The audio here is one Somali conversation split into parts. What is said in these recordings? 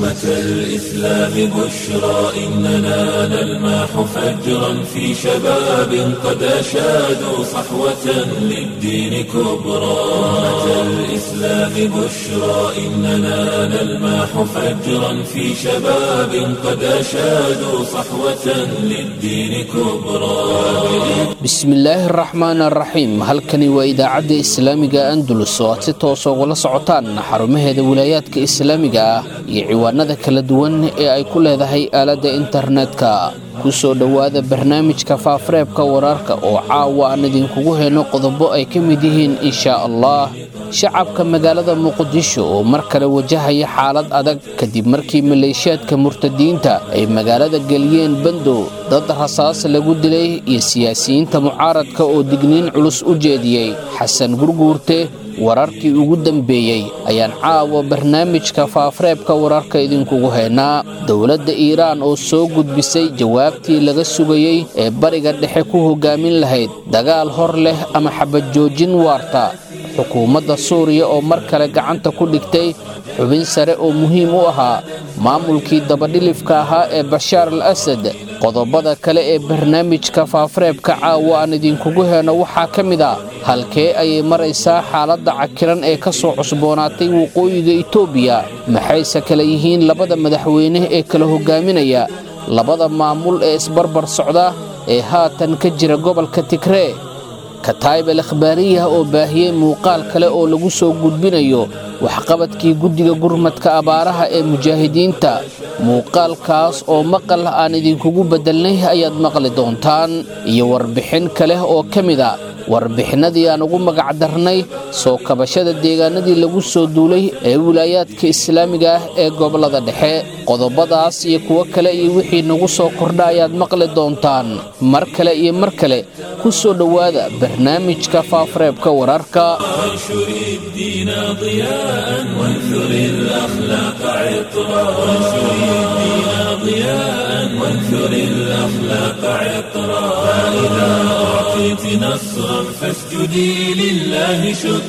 أمة الإسلام بشرى إننا نلمح فجرا في شباب قد أشادوا صحوة للدين كبرى أمة الإسلام بشرى إننا نلمح فجرا في شباب قد أشادوا صحوة للدين كبرى bismillaahi araxmaan araxiim halkani waa idaacadda islaamiga andalus oo aad si toosa ugala socotaan xarumaheeda wilaayaadka islaamiga ah iyo ciwaanada kala duwan ee ay ku leedahay aaladda internetka ku soo dhowaada barnaamijka faafareebka wararka oo caawa aan idinkugu heyno qodobo ay ka mid yihiin inshaa allah shacabka magaalada muqdisho oo mar kale wajahaya xaalad adag kadib markii maleeshiyaadka murtadiinta ay magaalada geliyeen bandow dad rasaas lagu dilay iyo siyaasiyiinta mucaaradka oo digniin culus u jeediyey xasan gurguurte wararkii ugu dambeeyey ayaan caawa barnaamijka faafareebka wararka idinkugu haynaa dowladda iiraan oo soo gudbisay jawaabtii laga sugayey ee bariga dhexe ku hogaamin lahayd dagaal hor leh ama xabad joojin waarta xukuumadda suuriya oo mar kale gacanta ku dhigtay xubin sare oo muhiim u ahaa maamulkii dabadhilifka ahaa ee bashaar al asad qodobada kale ee barnaamijka faafareebka caawa aan idinkugu heyno waxaa ka mid a halkee ayay maraysaa xaaladda cakiran ee ka soo cusboonaatay waqooyiga itoobiya maxayse kale yihiin labada madaxweyne ee kala hogaaminaya labada maamul ee isbarbar socda ee haatan ka jira gobolka tigree kataayib al akhbaariya oo baahiyey muuqaal kale oo lagu soo gudbinayo waxqabadkii guddiga gurmadka abaaraha ee mujaahidiinta muuqaalkaas oo maqal aan idinkugu beddelnay ayaad maqli doontaan iyo warbixin kale oo ka mid a warbixinadii aan ugu magacdarnay soo kabashada deegaanadii lagu soo duulay ee wilaayaadka islaamiga ah ee gobollada dhexe qodobadaas iyo kuwo kale iyo wixii nagu soo kordha ayaad maqli doontaan mar kale iyo mar kale ku soo dhowaada barnaamijka faafareebka wararka وانشر الدين ضياء وانثر الأخلاق عطرا وانشر الدين ضياء وانثر الأخلاق عطرا فإذا أعطيت نصرا فاسجدي لله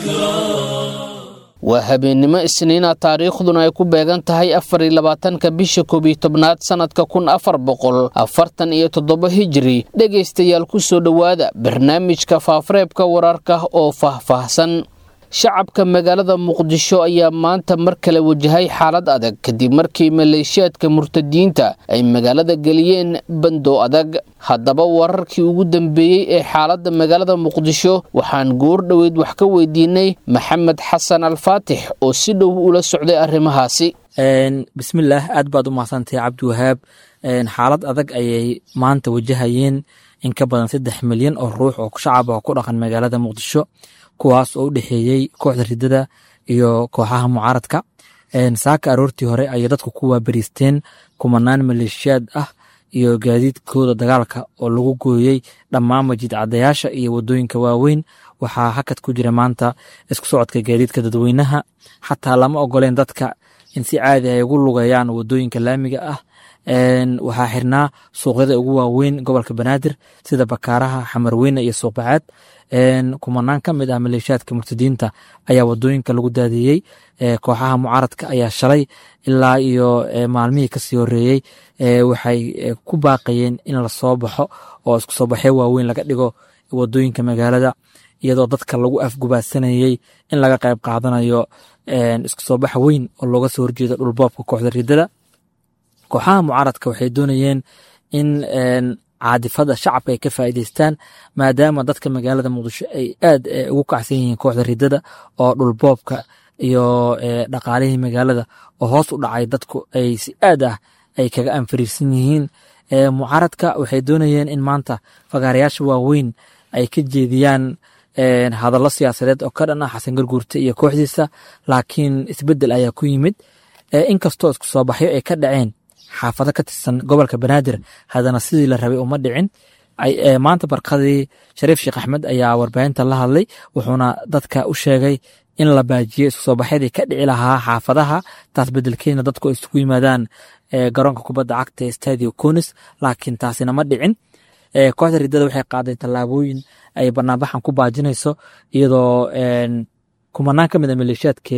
شكرا waa habeennimo isniina taariikhduna ay ku beegan tahay afar iyo labaatanka bisha koob iyo tobnaad sannadka kun afar boqol afartan iyo toddoba hijiri dhegaystayaal ku soo dhowaada barnaamijka faafareebka wararka oo faahfaahsan shacabka magaalada muqdisho ayaa maanta mar kale wajahay xaalad adag kadib markii maleeshiyaadka murtadiinta ay magaalada geliyeen bandow adag haddaba wararkii ugu dambeeyey ee xaaladda magaalada muqdisho waxaan goor dhoweyd wax ka weydiinay maxamed xasan alfaatix oo si dhow ula socday arrimahaasi bismillaah aad baad u mahadsantahay cabdiwahaab xaalad adag ayay maanta wajahayeen in ka badan saddex milyan oo ruux oo shacab ah ku dhaqan magaalada muqdisho kuwaas oo u dhexeeyey kooxda ridada iyo kooxaha mucaaradka saaka aroortii hore ayay dadku ku waabariisteen kumanaan maleeshiyaad ah iyo gaadiidkooda dagaalka oo lagu gooyey dhammaan majiid cadayaasha iyo wadooyinka waaweyn waxaa hakad ku jira maanta isku socodka gaadiidka dadweynaha xataa lama ogoleen dadka in si caadi ay ugu lugayaan wadooyinka laamiga ah waxaa xirnaa suuqyada ugu waaweyn gobolka banaadir sida bakaaraha xamarweyne iyo suuqbacaad kumanaan ka mid ah maleeshiyaadka murtadiinta ayaa wadooyinka lagu daadiyey kooxaha mucaaradka ayaa shalay ilaa iyo maalmihii kasii horeeyey waxay ku baaqayeen in lasoo baxo oo isku soo baxyo waaweyn laga dhigo wadooyinka magaalada iyadoo dadka lagu afgubaadsanayey in laga qayb qaadanayo isku soo bax weyn oo looga soo horjeedo dhulboobka kooxda ridada kooxaha mucaaradka waxay doonayeen in caadifada shacabka ay ka faa'iidaystaan maadaama dadka magaalada muqdisho ay aad ugu kacsan yihiin kooxda ridada oo dhulboobka iyo dhaqaalihii magaalada oo hoos u dhacay dadku ay si aad ah ay kaga anfariirsan yihiin mucaaradka waxay doonayeen in maanta fagaarayaasha waaweyn ay ka jeediyaan hadallo siyaasadeed oo ka dhan ah xasan garguurte iyo kooxdiisa laakiin isbeddel ayaa ku yimid inkastoo isku soo baxyo ay ka dhaceen xaafado ka tirsan gobolka banaadir haddana sidii la rabay uma dhicin maanta barkadii shariif sheekh axmed ayaa warbaahinta la hadlay wuxuuna dadka u sheegay in la baajiyo isku soo baxyadii ka dhici lahaa xaafadaha taas bedelkeedna dadku ay isugu yimaadaan garoonka kubadda cagta ee stadio conis laakiin taasina ma dhicin kooxda ridada waxay qaaday tallaabooyin ay banaanbaxan ku baajinayso iyadoo kumanaan ka mid a maleeshiyaadkeeda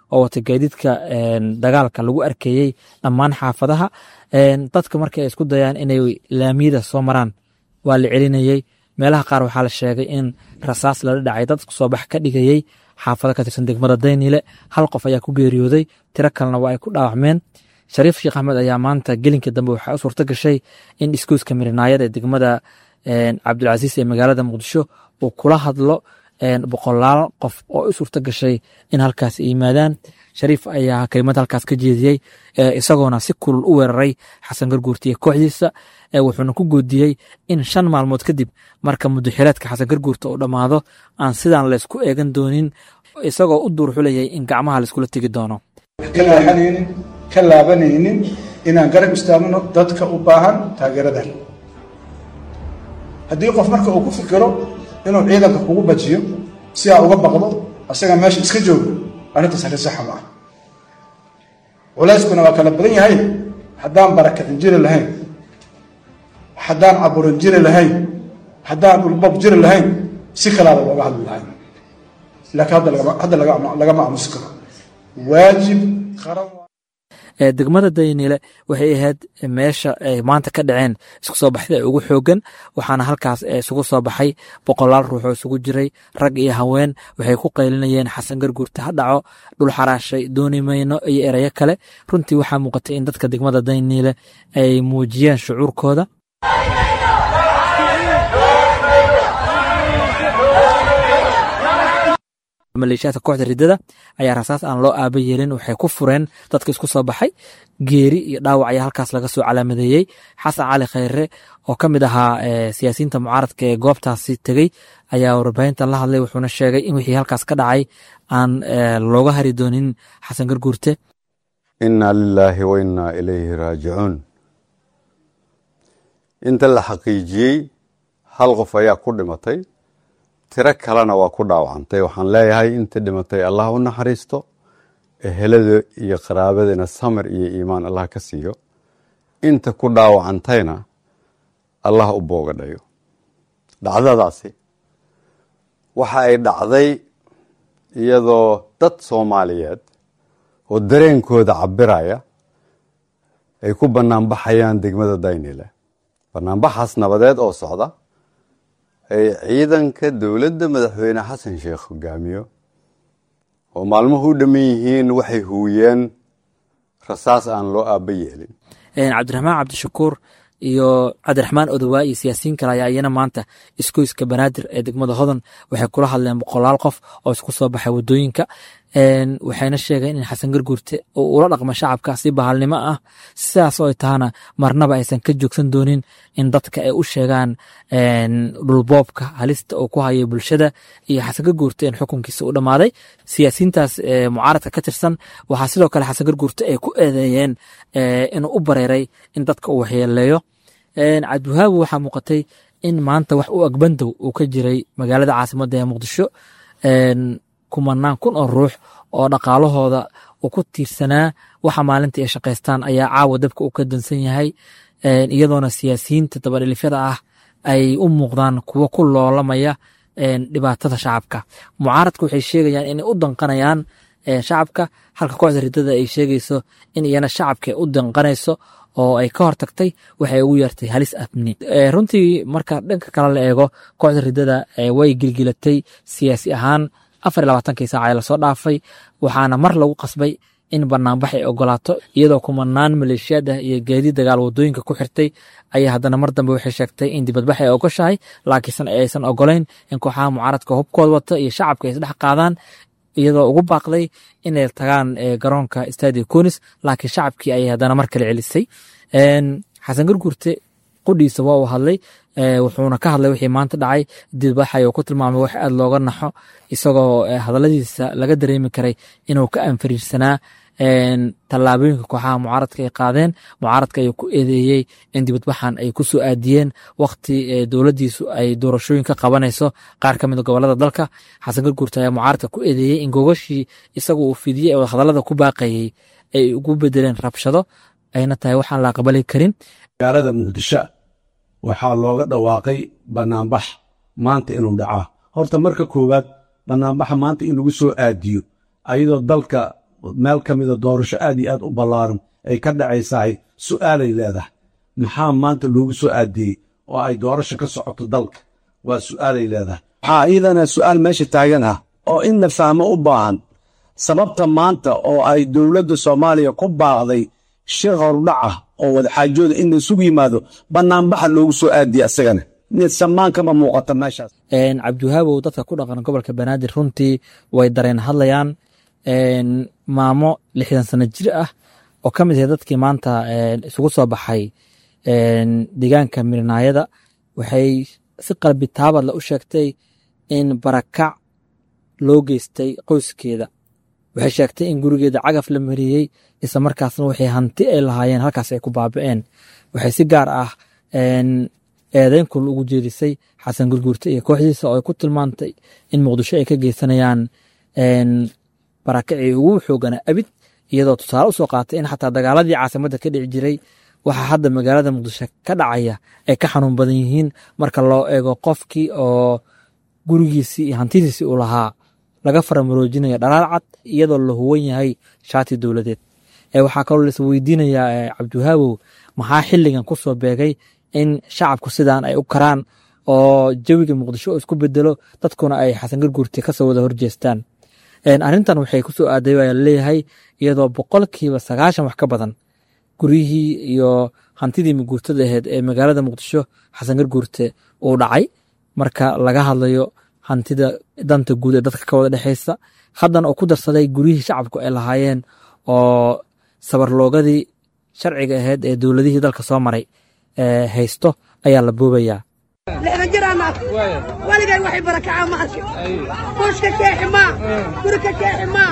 oo wata gaadiidka dagaalka lagu arkeeyey dhammaan xaafadaha dadka markii ay isku dayaan inay laamiyada soo maraan waa la celinayey meelaha qaar waxaa la sheegay in rasaas lala dhacay dad soo bax ka dhigayey xaafado ka tirsan degmada daynile hal qof ayaa ku geeriyooday tiro kalena waa ay ku dhaawacmeen shariif sheekh axmed ayaa maanta gelinkii dambe waxaa u suurto gashay in iskuuska mirinaayada ee degmada cabdulcasiis ee magaalada muqdisho uu kula hadlo boqolaal qof oo u suurto gashay in halkaas yimaadaan shariif ayaa kelimad halkaas ka jeediyey isagoona si kulul u weeraray xasan garguurtiiyo kooxdiisa wuxuuna ku goodiyey in shan maalmood kadib marka mudaxireedka xasan garguurta uu dhammaado aan sidaan laysku eegan doonin isagoo u duurxulayay in gacmaha laiskula tegi doono ka laaxanaynin ka laabanaynin inaan garab istaagno dadka u baahan taageeradan haddii qof marka uu ku fikiro inuu ciidanka kugu bajiyo si aa uga baqdo asaga meesha iska joogo arrintaas arrin saxa ma ah culayskuna waa kala badan yahay haddaan barakicin jiri lahayn haddaan caburin jiri lahayn haddaan dhulbab jiri lahayn si kalaada looga hadli lahayn laakiin hadda lagama hadda lagama aamusi karo waajib qaran degmada daynile waxay ahayd meesha ay maanta ka dhaceen isku soo baxda ugu xoogan waxaana halkaas isugu soo baxay boqolaal ruux oo isugu jiray rag iyo haween waxay ku qaylinayeen xasan garguurta ha dhaco dhul xaraashay dooni mayno iyo erayo kale runtii waxaa muuqatay in dadka degmada daynile ay muujiyeen shucuurkooda maleeshiyaadka kooxda riddada ayaa rasaas aan loo aaba yeelin waxay ku fureen dadka isku soo baxay geeri iyo dhaawac ayaa halkaas laga soo calaamadeeyey xasan cali khayre oo ka mid ahaa siyaasiyiinta mucaaradka ee goobtaasi tegey ayaa warbaahintan la hadlay wuxuuna sheegay in wixii halkaas ka dhacay aan looga hari doonin xasan garguurte inna lilaahi wa innaa ilayhi raajicuun inta la xaqiijiyey hal qof ayaa ku dhimatay tiro kalena waa ku dhaawacantay waxaan leeyahay inta dhimatay allah u naxariisto ehelada iyo qaraabadina samir iyo iimaan allah ka siiyo inta ku dhaawacantayna allah u boogadhayo dhacdadaasi waxa ay dhacday iyadoo dad soomaaliyeed oo dareenkooda cabiraya ay ku banaanbaxayaan degmada daynile banaanbaxaas nabadeed oo socda ay ciidanka dowladda madaxweyne xasan sheekh hogaamiyo oo maalmuhu u dhamman yihiin waxay huwiyeen rasaas aan loo aaba yeelin cabdiraxmaan cabdishakuur iyo cabdiraxmaan odowaa iyo siyaasiyiin kale ayaa iyana maanta iskoyska banaadir ee degmada hodan waxay kula hadleen boqolaal qof oo isku soo baxay wadooyinka waxayna sheegeen in xasan garguurte uu ula dhaqmo shacabka si bahalnimo ah sidaas oo ay tahana marnaba aysan ka joogsan doonin in dadka ay u sheegaan dhulboobka halista uu ku hayo bulshada iyo xasan garguurte in xukunkiisa u dhammaaday siyaasiyiintaas mucaaradka ka tirsan waxaa sidoo kale xasan garguurte ay ku eedeeyeen inuu u bareeray in dadka uu waxyeeleeyo cabdiwahaabi waxaa muuqatay in maanta wax u agbandow uu ka jiray magaalada caasimadda ee muqdisho kumanaan kun oo ruux oo dhaqaalahooda uu ku tiirsanaa waxa maalinta ay shaqaystaan ayaa caawa dabka uu ka dansan yahay iyadoona siyaasiyiinta dabadhilifyada ah ay u muuqdaan kuwo ku loolamaya dhibaatada shacabka mucaaradka waxay sheegayaan inay u danqanayaan shacabka halka kooxda riddada ay sheegayso in iyana shacabka u danqanayso oo ay ka hortagtay waxay ugu yeertay halis amni runtii marka dhanka kale la eego kooxda riddada way gilgilatay siyaasi ahaan afar iyo labaatankii saaca ee lasoo dhaafay waxaana mar lagu qasbay in banaanbax ay ogolaato iyadoo kumanaan maleeshiyaad ah iyo gaadiid dagaal wadooyinka ku xirtay ayaa haddana mar dambe waxay sheegtay in dibadbax ay ogoshahay laakiinse aysan ogolayn in kooxaha mucaaradka hubkooda wata iyo shacabka ay isdhex qaadaan iyadoo ugu baaqday inay tagaan garoonka stadio conis laakiin shacabkii ayay haddana mar kale celisay xasan garguurte qudhiisa waa uu hadlay wuxuuna ka hadlay wixii maanta dhacay dibadbaxay oo ku tilmaamay wax aad looga naxo isagoo hadaladiisa laga dareemi karay inuu ka anfariirsanaa tallaabooyinka kooxaha mucaaradka ay qaadeen mucaaradka ayuu ku eedeeyey in dibadbaxan ay ku soo aadiyeen wakti dowladdiisu ay doorashooyin ka qabanayso qaar ka mid a gobolada dalka xasan garguurta ayaa mucaaradka ku eedeeyey in gogashii isagu uu fidiyey ee hadallada ku baaqayey ay ugu bedeleen rabshado ayna tahay waxaan la aqbali karin magaalada muqdisho waxaa looga dhawaaqay banaanbax maanta inuu dhacaa horta marka koowaad banaanbaxa maanta in lagu soo aadiyo ayadoo dalka meel ka mida doorasho aad iyo aad u ballaaran ay ka dhacaysahay su'aalay leedahay maxaa maanta loogu soo aadiyey oo ay doorasho ka socoto dalka waa su'aalay leedahay waxaa iidana su'aal meesha taagan ah oo in la fahmo u baahan sababta maanta oo ay dowladda soomaaliya ku baaqday shir hordhac ah oo wadaxaajooda in la isugu yimaado bannaanbaxa loogu soo aadiyey asagana niyad samaan kama muuqata meeshaas cabdiwahaabow dadka ku dhaqan gobolka banaadir runtii way dareen hadlayaan maamo lixdan sano jir ah oo ka mid ahay dadkii maanta isugu soo baxay deegaanka mirnaayada waxay si qalbi taabadla u sheegtay in barakac loo geystay qoyskeeda waxay sheegtay in gurigeeda cagaf la mariyey isla markaasna waxay hanti ay lahaayeen halkaas ay ku baabi'een waxay si gaar ah eedeyn kul ugu jeedisay xasan gurguurte iyo kooxdiisa oo ay ku tilmaantay in muqdisho ay ka geysanayaan barakacii ugu xoogana abid iyadoo tusaale usoo qaatay in xataa dagaaladii caasimadda ka dhici jiray waxaa hadda magaalada muqdisho ka dhacaya ay ka xanuun badan yihiin marka loo eego qofkii oo gurigiisii iyo hantidiisii uu lahaa laga faramaroojinayo dhalaal cad iyadoo la huwan yahay shaati dowladeed waxaa kaloo lais weydiinayaa cabdiwahaabow maxaa xilligan ku soo beegay in shacabku sidaan ay u karaan oo jawiga muqdisho oo isku bedelo dadkuna ay xasan garguurti kasoo wada horjeestaan arrintan waxay kusoo aaday waa laleeyahay iyadoo boqolkiiba sagaashan wax ka badan guryihii iyo hantidii maguurtada aheyd ee magaalada muqdisho xasan garguurte uu dhacay marka laga hadlayo hantida danta guud ee dadka ka wada dhexeysa haddana uu ku darsaday guryihii shacabku ay lahaayeen oo sabarloogadii sharciga aheyd ee dowladihii dalka soo maray haysto ayaa la boobayaa lixdan jiraana waligay waxay barakacaa ma arkin bush ka keexi maa guri ka keexi maa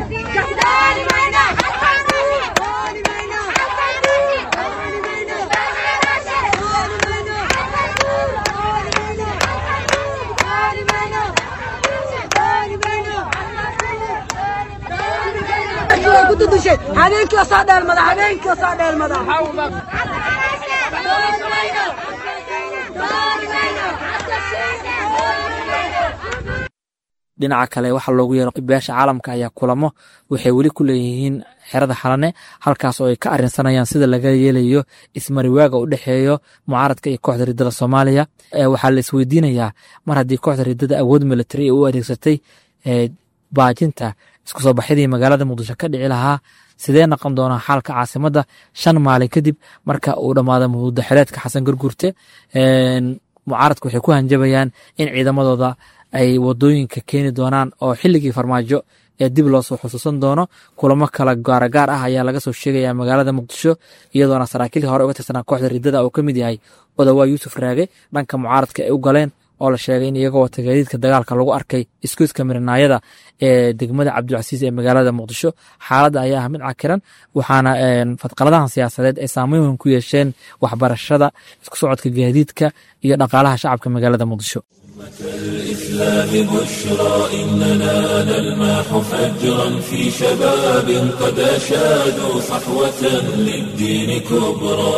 habeenkii oo soo dheelmada habeenkii oo soo dheelmada dhinaca kale waxaa loogu yeero beesha caalamka ayaa kulamo waxay weli ku leeyihiin xerada xalane halkaas oo ay ka arinsanayaan sida laga yeelayo ismariwaaga u dhexeeyo mucaaradka iyo kooxda riddada soomaaliya waxaa la isweydiinayaa mar haddii kooxda riddada awood militari u adeegsatay baajinta isku soo baxyadii magaalada muqdisho ka dhici lahaa sidee noqon doonaa xaalka caasimadda shan maalin kadib marka uu dhammaado mudaxireedka xasan garguurte mucaaradka waxay ku hanjabayaan in ciidamadooda ay wadooyinka keeni doonaan oo xilligii farmaajo ee dib loo soo xusuusan doono kulamo kala gaaragaar ah ayaa laga soo sheegaya magaalada muqdisho iyadoona saraakiilii hore uga tirsanaa kooxda riddada uu ka mid yahay odawaa yuusuf raage dhanka mucaaradka ay u galeen oo la sheegay in iyagoo wata gaadiidka dagaalka lagu arkay iskuiska mirinaayada ee degmada cabdilcasiis ee magaalada muqdisho xaaladda ayaa ah mid cakiran waxaana fadqaladahan siyaasadeed ay saameyn weyn ku yeesheen waxbarashada isku socodka gaadiidka iyo dhaqaalaha shacabka magaalada muqdisho الإسلام بشرى إننا نلمح فجرا في شباب قد أشادوا صحوة للدين كبرى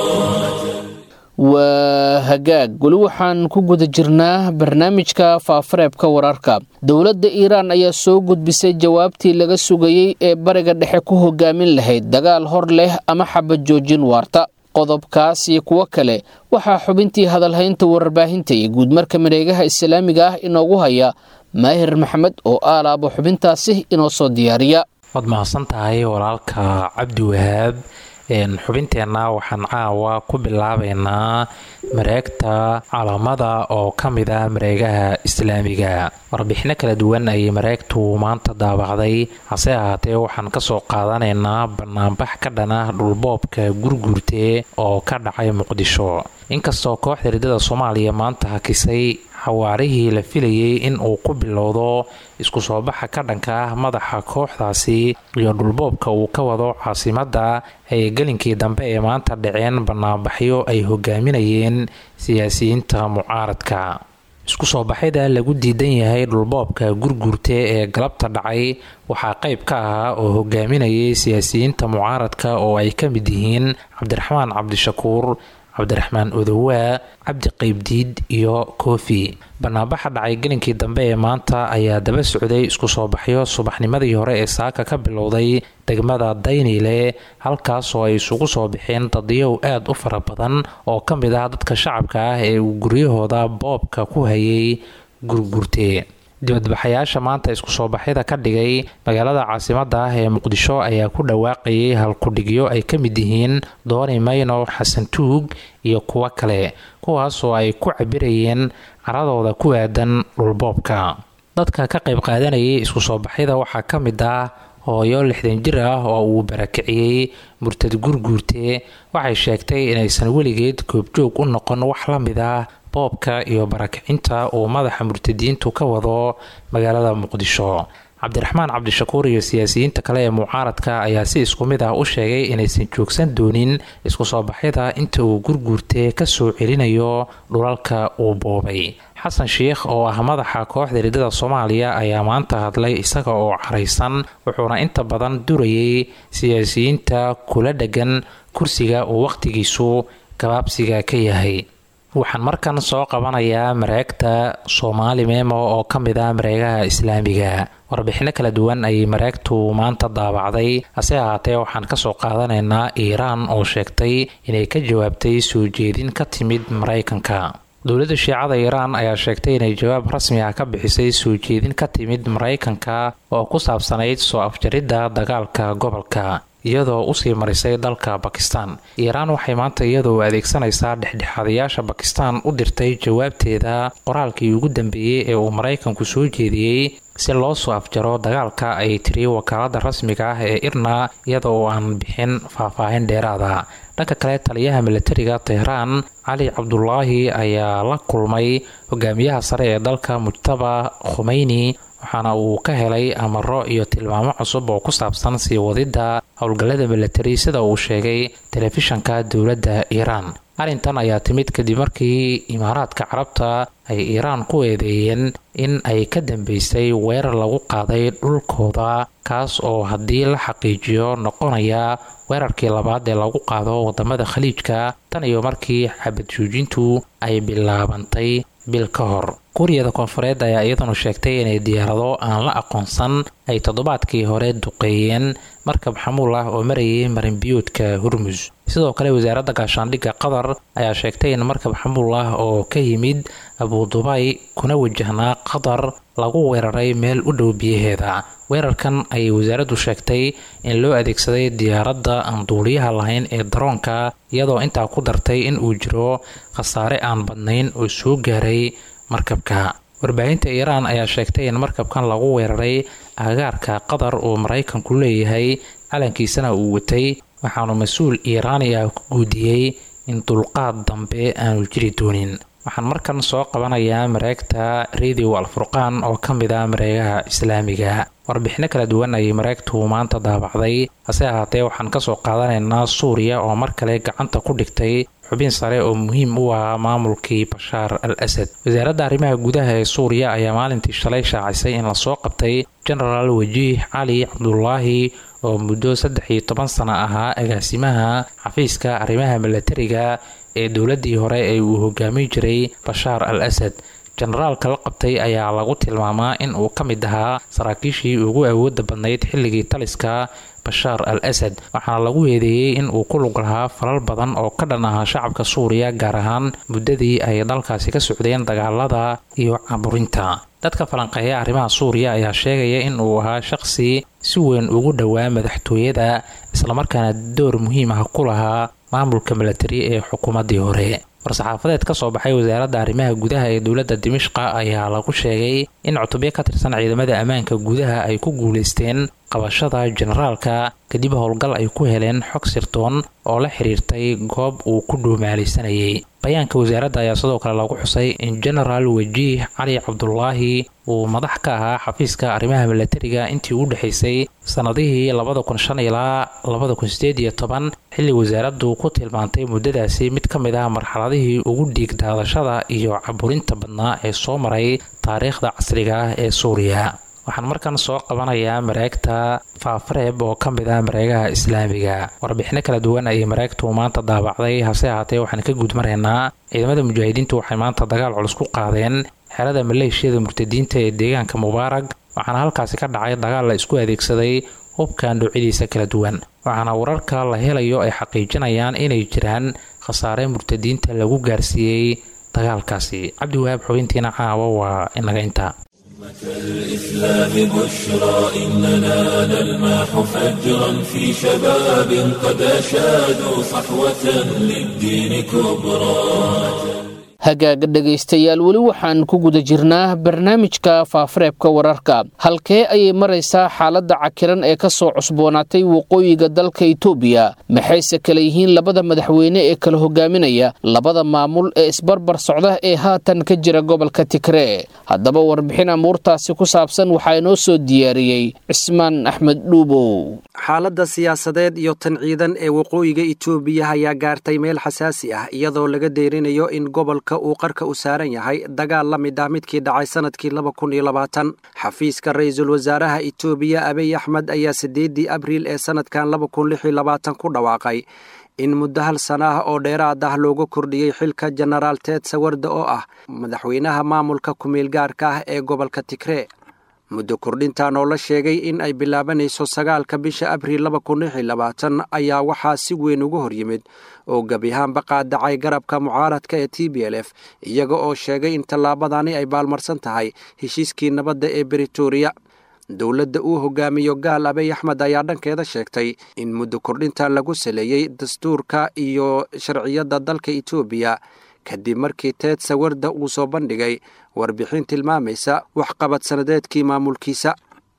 waa hagaag weli waxaan ku guda jirnaa barnaamijka faafareebka wararka dowladda iiraan ayaa soo gudbisay jawaabtii laga sugayey ee bariga dhexe ku hogaamin lahayd dagaal hor leh ama xabad joojin waarta qodobkaas iyo kuwo kale waxaa xubintii hadalhaynta warbaahinta iyo guudmarka mareegaha islaamiga ah inoogu haya maahir maxamed oo aalaaba xubintaasi inoo soo diyaariya waad mahadsan tahay walaalka cabdi wahaab xubinteenna waxaan caawa ku bilaabaynaa mareegta calaamada oo ka mid ah mareegaha islaamiga warbixino kala duwan ayay mareegtu maanta daabacday hase ahaatee waxaan kasoo qaadanaynaa banaanbax ka dhana dhulboobka gurguurte oo ka dhacay muqdisho inkastoo kooxda riddada soomaaliya maanta hakisay xawaarihii la filayay in uu ku bilowdo isku soo baxa ka dhanka ah madaxa kooxdaasi iyo dhulboobka uu ka wado caasimadda ay gelinkii dambe ee maanta dhaceen banaanbaxyo ay hogaaminayeen siyaasiyiinta mucaaradka isku soo baxyada lagu diidan yahay dhulboobka gurguurte ee galabta dhacay waxaa qayb ka ahaa oo hogaaminayay siyaasiyiinta mucaaradka oo ay ka mid yihiin cabdiraxmaan cabdishakuur cabdiraxmaan odowaa cabdi qaybdiid iyo koofi banaanbaxa dhacay gelinkii dambe ee maanta ayaa daba socday isku soo baxyo subaxnimadii hore ee saaka ka bilowday degmada dayniile halkaasoo ay isugu soo baxeen dadyow aad u fara badan oo ka mid ah dadka shacabka ah ee uu guryahooda boobka ku hayay gurgurte dibadbaxayaasha maanta isku soo baxyada ka dhigay magaalada caasimada ah ee muqdisho ayaa ku dhawaaqayay halkudhigyo ay ka mid yihiin dooni mayno xasan tuug iyo kuwo kale kuwaasoo ay ku cabirayeen caradooda ku aadan dhulboobka dadka ka qayb qaadanayay isku soo baxyada waxaa ka mid ah hooyo lixdan jir ah oo uu barakiciyey murtad gurguurte waxay sheegtay inaysan weligeed goobjoog u noqon wax la mid ah boobka iyo barakicinta uu madaxa murtadiintu ka wado magaalada muqdisho cabdiraxmaan cabdishakuur iyo siyaasiyiinta kale ee mucaaradka ayaa si isku mid ah u sheegay inaysan joogsan doonin isku soo baxyada inta uu gurguurte ka soo celinayo dhulalka uu boobay xasan sheikh oo ah madaxa kooxda riddada soomaaliya ayaa maanta hadlay isaga oo caraysan wuxuuna inta badan durayay siyaasiyiinta kula dhegan kursiga uu wakhtigiisu gabaabsiga ka yahay waxaan markan soo qabanayaa mareegta soomaali memo oo ka mid ah mareegaha islaamiga warbixino kala duwan ayay mareegtu maanta daabacday hase ahaatee waxaan kasoo qaadanaynaa iiraan oo sheegtay inay ka jawaabtay soo jeedin ka timid maraykanka dowladda shiicada iiraan ayaa sheegtay inay jawaab rasmi ah ka bixisay soo jeedin ka timid maraykanka oo ku saabsanayd soo afjaridda dagaalka gobolka iyadoo usii marisay dalka bakistan iiraan waxay maanta iyadoo adeegsanaysaa dhexdhexaadayaasha bakistan u dirtay jawaabteeda qoraalkii ugu dambeeyey ee uu maraykanku soo jeediyey si loo soo afjaro dagaalka ay tiri wakaalada rasmiga ah ee irna iyada oo aan bixin faahfaahin dheeraada dhanka kale taliyaha milatariga tehraan cali cabdulaahi ayaa la kulmay hogaamiyaha sare ee dalka mujtaba khumeyni waxaana uu ka helay amaro iyo tilmaamo cusub oo ku saabsan sii wadidda howlgallada milatari sida uu sheegay telefishanka dowladda iiraan arrintan ayaa timid kadib markii imaaraadka carabta ay iiraan ku eedeeyeen in ay ka dambeysay weerar lagu qaaday dhulkooda kaas oo haddii la xaqiijiyo noqonaya weerarkii labaad ee lagu qaado wadamada khaliijka tan iyo markii xabad joojintu ay bilaabantay bil ka hor kuuriyada koonfureed ayaa iyaduna sheegtay inay diyaarado aan la aqoonsan ay toddobaadkii hore duqeeyeen markab xamuul ah oo marayay marinbiyoodka hurmus sidoo kale wasaaradda gaashaandhigga qatar ayaa sheegtay in markab xamuul ah oo ka yimid abudubay kuna wajahnaa qatar lagu weeraray meel u dhow biyaheeda weerarkan ayay wasaaraddu sheegtay in loo adeegsaday diyaaradda aan duuliyaha lahayn ee daroonka iyadoo intaa ku dartay in uu jiro khasaare aan badnayn oo soo gaaray markabka warbaahinta iiraan ayaa sheegtay in markabkan lagu weeraray agaarka qatar uu maraykanku leeyahay calankiisana uu watay waxaanu mas-uul iiraani ah ku guudiyey in dulqaad dambe aanu jiri doonin waxaan markan soo qabanayaa mareegta radio alfurqaan oo ka mid ah mareegaha islaamiga warbixino kala duwan ayay mareegtu maanta daabacday hase ahaatee waxaan kasoo qaadanaynaa suuriya oo mar kale gacanta ku dhigtay xubin sare oo muhiim u ahaa maamulkii bashaar al asad wasaaradda arrimaha gudaha ee suuriya ayaa maalintii shalay shaacisay in lasoo qabtay genaraal wajiih cali cabdulaahi oo muddo saddex iyo toban sano ahaa agaasimaha xafiiska arrimaha milatariga ee dowladii hore ee uu hogaamin jiray bashaar al asad jenaraalka la qabtay ayaa lagu tilmaamaa in uu ka mid ahaa saraakiishii ugu awooda badnayd xilligii taliska bashaar al asad waxaana lagu eedeeyey in uu ku lug lahaa falal badan oo ka dhan ahaa shacabka suuriya gaar ahaan muddadii ay dalkaasi ka socdeen dagaalada iyo caburinta dadka falanqeeya arrimaha suuriya ayaa sheegaya in uu ahaa shaqsi si weyn ugu dhowaa madaxtooyada islamarkaana door muhiim ah ku lahaa maamulka milatari ee xukuumaddii hore war-saxaafadeed ka soo baxay wasaaradda arrimaha gudaha ee dowladda dimishqa ayaa lagu sheegay in cutubyo ka tirsan ciidamada ammaanka gudaha ay ku guulaysteen qabashada jenaraalka kadib howlgal ay ku heleen xog sirtoon oo la xiriirtay goob uu ku dhuumaalaysanayay bayaanka wasaaradda ayaa sidoo kale lagu xusay in genaraal wajiih cali cabdulaahi uu madax ka ahaa xafiiska arrimaha milatariga intii u dhexaysay sannadihii labada kun shan ilaa labada kun sideed iyo toban xilli wasaaraddu ku tilmaantay muddadaasi mid ka mid ah marxaladihii ugu dhiig daadashada iyo caburinta badnaa ee soo maray taariikhda casriga ah ee suuriya waxaan markan soo qabanayaa mareegta faafareeb oo ka mid ah mareegaha islaamiga warbixino kala duwan ayay mareegtu maanta daabacday hase ahaatee waxaan ka guudmaraynaa ciidamada mujaahidiintu waxay maanta dagaal culus ku qaadeen xerada maleeshiyada murtadiinta ee deegaanka mubaarag waxaana halkaasi ka dhacay dagaal la isku adeegsaday hubka noocyadiisa kala duwan waxaana wararka la helayo ay xaqiijinayaan inay jiraan khasaare murtadiinta lagu gaarsiiyey dagaalkaasi cabdiwahaab xubintiina caawa waa inaga intaa الإسلام بشرى إننا نلمح فجرا في شباب قد أشادوا صحوة للدين كبرى hagaaga dhegaystayaal weli waxaan ku guda jirnaa barnaamijka faafareebka wararka halkee ayay maraysaa xaaladda cakiran ee ka soo cusboonaatay waqooyiga dalka itoobiya maxayse kale yihiin labada madaxweyne ee kala hogaaminaya labada maamul ee isbarbar socda ee haatan ka jira gobolka tigree haddaba warbixin amuurtaasi ku saabsan waxaa inoo soo diyaariyey cismaan axmed dhuubow xaaladda siyaasadeed iyo tan ciidan ee waqooyiga itoobiya ayaa gaartay meel xasaasi ah iyadoo laga deerinayo in gobolka uu qarka u saaran yahay dagaal la mid ah midkii dhacay sanadkii laba kun iyo labaatan xafiiska ra-iisul wasaaraha itoobiya abiy axmed ayaa siddeeddii abriil ee sanadkan laba kun lix iyo labaatan ku dhawaaqay in muddo hal sana ah oo dheeraad ah looga kordhiyey xilka jenaraal teed sawarda oo ah madaxweynaha maamulka ku-meel gaarka ah ee gobolka tigree muddo kordhintan oo la sheegay in ay bilaabanayso sagaalka bisha abriil laba kun lix iyo labaatan ayaa waxaa si weyn uga hor yimid oo gebi ahaanba qaadacay garabka mucaaradka ee t b l f iyaga oo sheegay in tallaabadani ay baalmarsan tahay heshiiskii nabadda ee britoria dowladda uu hogaamiyo gaal abiy axmed ayaa dhankeeda sheegtay in muddo kordhintan lagu saleeyey dastuurka iyo sharciyadda dalka itoobiya kadib markii teed sawarda uu soo bandhigay warbixin tilmaamaysa waxqabad sanadeedkii maamulkiisa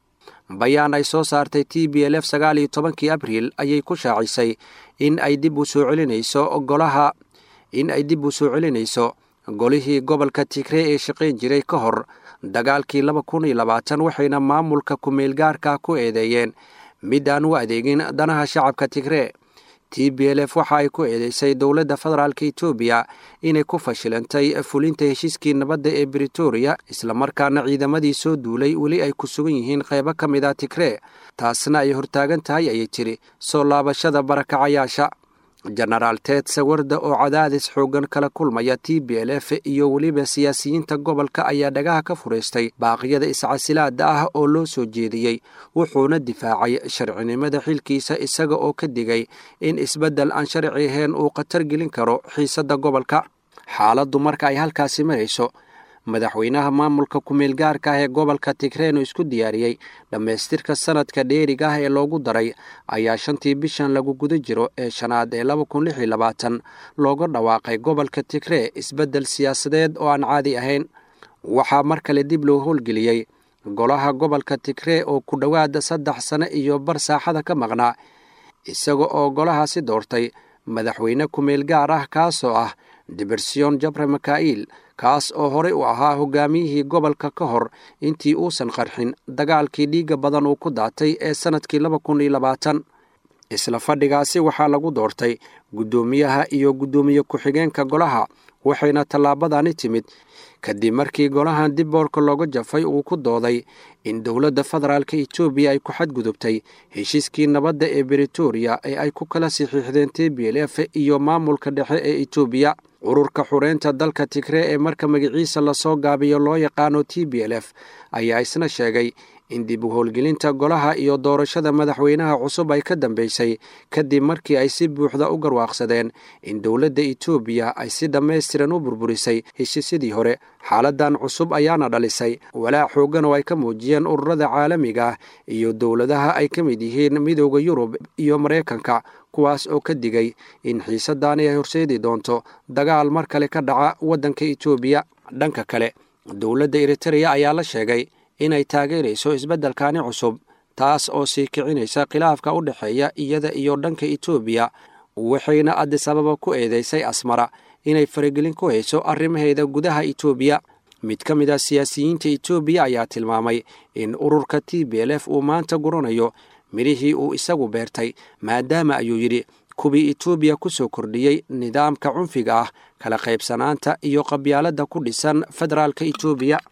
bayaan ay soo saartay t b l f sagaal iyo tobankii abriil ayay ku shaacisay in ay dib u soo celinayso golaha in ay dib u soo celinayso golihii gobolka tigree ee shaqayn jiray ka hor dagaalkii laba kun iyo labaatan waxayna maamulka ku-meel gaarka ku eedeeyeen mid aan u adeegin danaha shacabka tigree t b l f waxa ay ku eedeysay dowladda federaalk itoobiya inay ku fashilantay fulinta heshiiskii nabadda ee britoria islamarkaana ciidamadii soo duulay weli ay ku sugan yihiin qeybo ka mid a tigree taasna ay hortaagan tahay ayay tiri soo laabashada barakacayaasha jenaraal teed sawarda oo cadaadis xooggan kala kulmaya t b l f iyo weliba siyaasiyiinta gobolka ayaa dhagaha ka furaystay baaqyada iscasilaada ah oo loo soo jeediyey wuxuuna difaacay sharcinimada xilkiisa isaga oo ka digay in isbeddel aan sharci ahayn uu khatar gelin karo xiisadda gobolka xaaladdu marka ay halkaasi marayso madaxweynaha maamulka ku-meel gaarka ah ee gobolka tigreeno isku diyaariyey dhammaystirka sanadka dheeriga ah ee loogu daray ayaa shantii bishan lagu guda jiro ee shanaad ee laba kun lix iyo labaatan looga dhawaaqay gobolka tigree isbeddel siyaasadeed oo aan caadi ahayn waxaa mar kale dib loo howlgeliyey golaha gobolka tigree oo ku dhowaada saddex sano iyo bar saaxada ka maqnaa isaga oo golahaasi doortay madaxweyne ku-meel gaar ah kaasoo ah dibersion jabre maka'iil kaas oo horey u ahaa hogaamiyihii gobolka ka hor intii uusan qarxin dagaalkii dhiigga badan uu ku daatay ee sannadkii laba kun iyo labaatan isla fadhigaasi waxaa lagu doortay guddoomiyaha iyo guddoomiye ku-xigeenka golaha waxayna tallaabadani timid kadib markii golahan dib boorka looga jafay uu ku dooday in dowladda federaalk etoobiya ay ku xadgudubtay heshiiskii nabadda ee britoria ee ay ku kala saxiixdeen t b l f iyo maamulka dhexe ee etoobiya ururka xureynta dalka tigree ee marka magaciisa lasoo gaabiyo loo yaqaano t b l f ayaa isna sheegay in dib u howlgelinta golaha iyo doorashada madaxweynaha cusub ay ka dambeysay kadib markii ay si buuxda u garwaaqsadeen in dowladda etoobiya ay si dhammaystiran u burburisay heshiisyadii hore xaaladan cusub ayaana dhalisay walaac xooggan oo ay ka muujiyeen ururada caalamiga ah iyo dowladaha ay ka mid yihiin midooda yurub iyo maraykanka kuwaas oo ka digay in xiisadaani ay horseedi doonto dagaal mar kale ka dhaca waddanka etoobiya dhanka kale dowladda eritereya ayaa la sheegay inay taageerayso isbeddelkani cusub taas oo sii kicinaysa khilaafka u dhexeeya iyada iyo dhanka etoobiya waxayna addis ababa ku eedeysay asmara inay faragelin ku hayso arrimaheeda gudaha etoobiya mid ka mid a siyaasiyiinta etoobiya ayaa tilmaamay in ururka t b l f uu maanta guranayo midhihii uu isagu beertay maadaama ayuu yidhi kuwii etoobiya ku soo kordhiyey nidaamka cunfiga ah kala qaybsanaanta iyo qabyaaladda ku dhisan federaalka etoobiya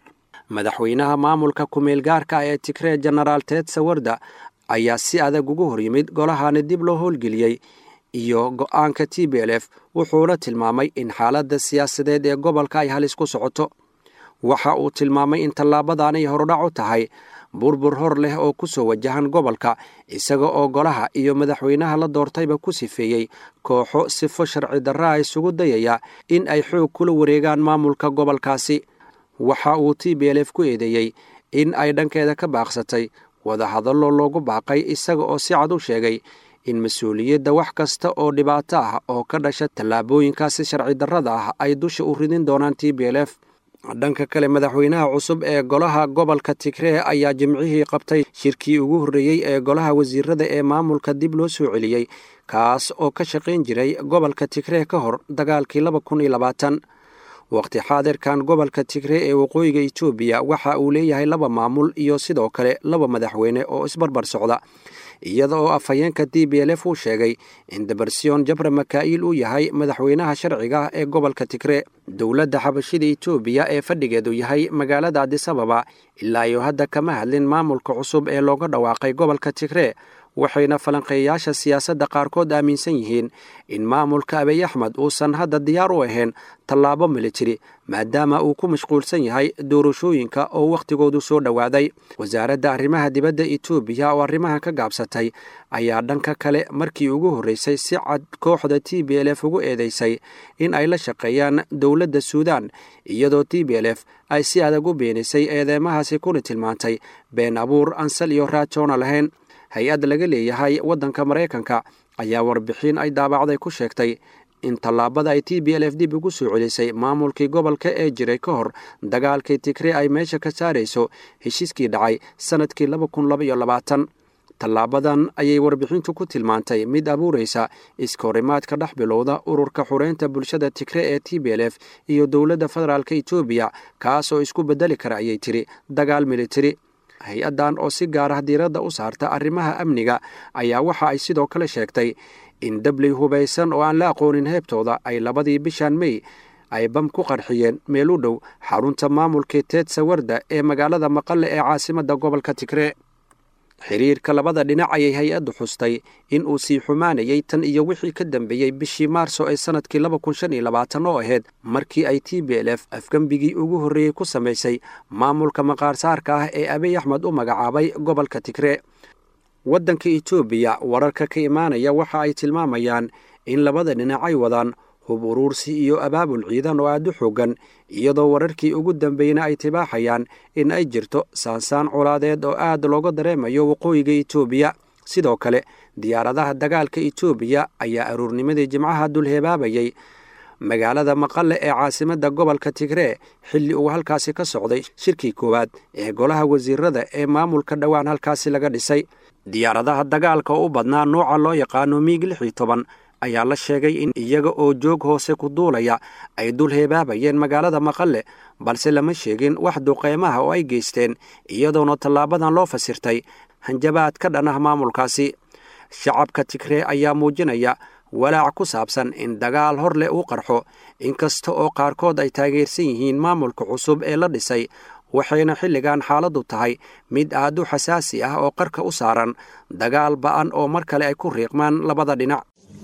madaxweynaha maamulka kumeel gaarka ah ee tigree jenaraal ted sawarda ayaa si adag ugu hor yimid golahani dib loo howlgeliyey iyo go-aanka t b l f wuxuuna tilmaamay in xaaladda siyaasadeed ee gobolka ay halis ku socoto waxa uu tilmaamay in tallaabadanay horudhac u tahay burbur hor leh oo ku soo wajahan gobolka isaga oo golaha iyo madaxweynaha la doortayba ku sifeeyey kooxo sifo sharci darraa isugu dayaya in ay xoog kula wareegaan maamulka gobolkaasi waxa uu t b l f ku eedeeyey in ay dhankeeda ka baaqsatay wadahadallo loogu baaqay isaga oo si cad u sheegay in mas-uuliyadda wax kasta oo dhibaato ah oo ka dhasha tallaabooyinkaasi sharci darrada ah ay dusha u ridin doonaan t b l f dhanka kale madaxweynaha cusub ee golaha gobolka tigree ayaa jimcihii qabtay shirkii ugu horreeyey ee golaha wasiirada ee maamulka dib loo soo celiyey kaas oo ka shaqayn jiray gobolka tigree ka hor dagaalkii laba kun iyo labaatan waqti xaadirkan gobolka tigree ee waqooyiga etoobiya waxa uu leeyahay laba maamul iyo sidoo kale laba madaxweyne oo isbarbar socda iyada oo afhayeenka d b l f uu sheegay in debarsiyon jabra makaa'il uu yahay madaxweynaha sharciga ah ee gobolka tigree dowladda xabashida etoobiya ee fadhigeedu yahay magaalada adisababa ilaa iyo hadda kama hadlin maamulka cusub ee looga dhawaaqay gobolka tigree waxayna falanqeeyayaasha siyaasadda qaarkood aaminsan yihiin in maamulka abiy axmed uusan hadda diyaar u ahayn tallaabo militari maadaama uu ku mashquulsan yahay doorashooyinka oo wakhtigoodu soo dhowaaday wasaaradda arrimaha dibadda etoobiya oo arrimahan ka gaabsatay ayaa dhanka kale markii ugu horreysay si cad kooxda t b l f ugu eedeysay in ay la shaqeeyaan dowladda suudan iyadoo t b l f ay si adag u beenisay eedeemahaasi kuna tilmaantay been abuur ansal iyo raajoona lahayn hay-ad laga leeyahay waddanka maraykanka ayaa warbixin ay daabacday ku sheegtay in tallaabada ay t b l f dib ugu soo celisay maamulkii gobolka ee jiray ka hor dagaalkii tigree ay meesha ka saarayso heshiiskii dhacay sannadkii laba kun laba iyo labaatan tallaabadan ayay warbixintu ku tilmaantay mid abuuraysa iskahorimaadka dhex bilowda ururka xureynta bulshada tigree ee t b l f iyo dowladda federaalk etoobiya kaas oo isku beddeli kara ayay tiri dagaal militari hay-addan oo si gaar ah diiradda u saarta arrimaha amniga ayaa waxa ay sidoo kale sheegtay in dabley hubaysan oo aan la aqoonin heebtooda ay labadii bishan mey ay bam ku qarxiyeen meel u dhow xarunta maamulkii teed sawarda ee magaalada maqale ee caasimadda gobolka tigree xiriirka labada dhinac ayay hay-addu xustay in uu sii xumaanayay tan iyo wixii ka dambeeyey bishii maarso ee sannadkii laba kun shan iyo labaatan oo ahayd markii ay t b l f afgembigii ugu horreeyey ku samaysay maamulka maqaarsaarka ah ee abiy axmed u magacaabay gobolka tigree waddanka etoobiya wararka ka imaanaya waxa ay tilmaamayaan in labada dhinac ay wadaan hub uruursi iyo abaabul ciidan oo aad u xoogan iyadoo wararkii ugu dambeeyna ay tibaaxayaan in ay jirto saansaan colaadeed oo aad looga dareemayo waqooyiga etoobiya sidoo kale diyaaradaha dagaalka etoobiya ayaa aruurnimadii jimcaha dulheebaabayay magaalada maqale ee caasimadda gobolka tigree xilli uu halkaasi ka socday shirkii koowaad ee golaha wasiirada ee maamulka dhowaan halkaasi laga dhisay diyaaradaha dagaalka oo u badnaa nooca loo yaqaano miig lix iyo toban ayaa la sheegay in iyaga oo joog hoose ku duulaya ay dul heebaabayeen magaalada maqale balse lama sheegin wax duqeymaha oo ay geysteen iyadoona tallaabadan loo fasirtay hanjabaad ka dhan ah maamulkaasi shacabka tigree ayaa muujinaya walaac ku saabsan in dagaal hor leh uu qarxo inkasta oo qaarkood ay taageersan yihiin maamulka cusub ee la dhisay waxayna xilligan xaaladdu tahay mid aad u xasaasi ah oo qarka u saaran dagaal ba'an oo mar kale ay ku riiqmaan labada dhinac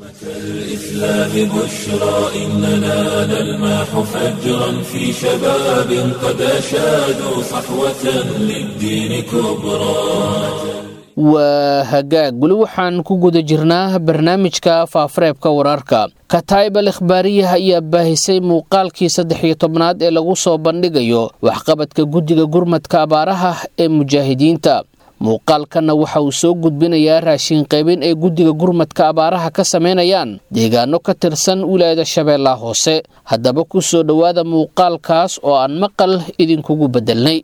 الإسلام بشرى إننا نلمح فجرا في شباب قد أشادوا صحوة للدين كبرى waa hagaag weli waxaan ku guda jirnaa barnaamijka faafareebka wararka kataib al ikhbaariyaha ayaa baahisay muuqaalkii saddex iyo tobnaad ee lagu soo bandhigayo waxqabadka guddiga gurmadka abaaraha ee mujaahidiinta muuqaalkanna waxa uu soo gudbinayaa raashin qaybin ay guddiga gurmadka abaaraha ka samaynayaan deegaano ka tirsan wilaayada shabeellaha hoose haddaba ku soo dhowaada muuqaalkaas oo aan maqal idinkugu beddelnay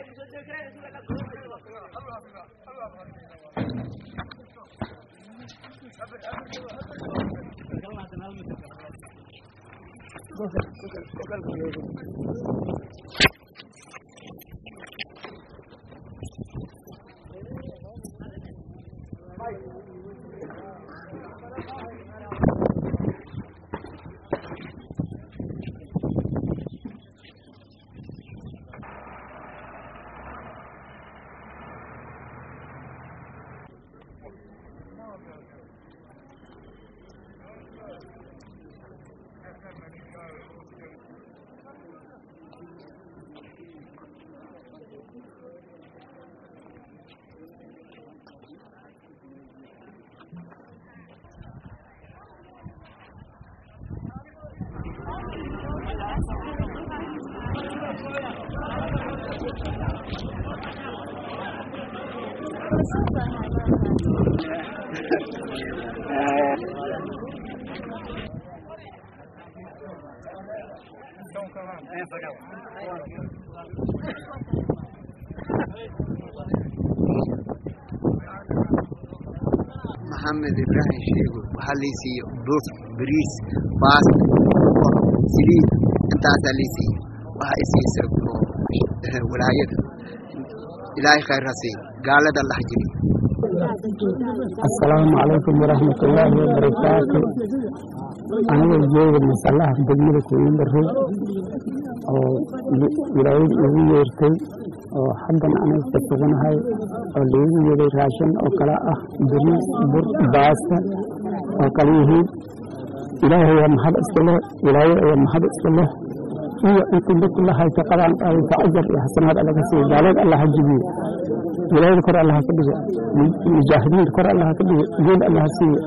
maxamed ibraahim sheego waxaa lii siiye bur bariis baasta bur saliid intaasaa lii siiye waxaa isiisa walaayada ilaahay khayr ha siin gaalada lah jiri asalaamu calaykum waraxmatullaahi wabarakaatu aniga jooga masalaha degmada kooyinbarrow oo wilaayad igu yeertay oo haddan aniga ka suganahay oo laigu yeeday raashin oo kale ah bariis bur baasta oo kale yihiin ilaahay ayaa mahad iska leh wilaayad ayaa mahad iska leh iyo intii dadku la haysa qadaan qaadaysa ajar iyo xasanaad allaga siiyo gaalad allah ha jibiyo wilaayada kor allah ka dhigo mujaahidiinta kor allah ka dhigo geed allah ha siiyo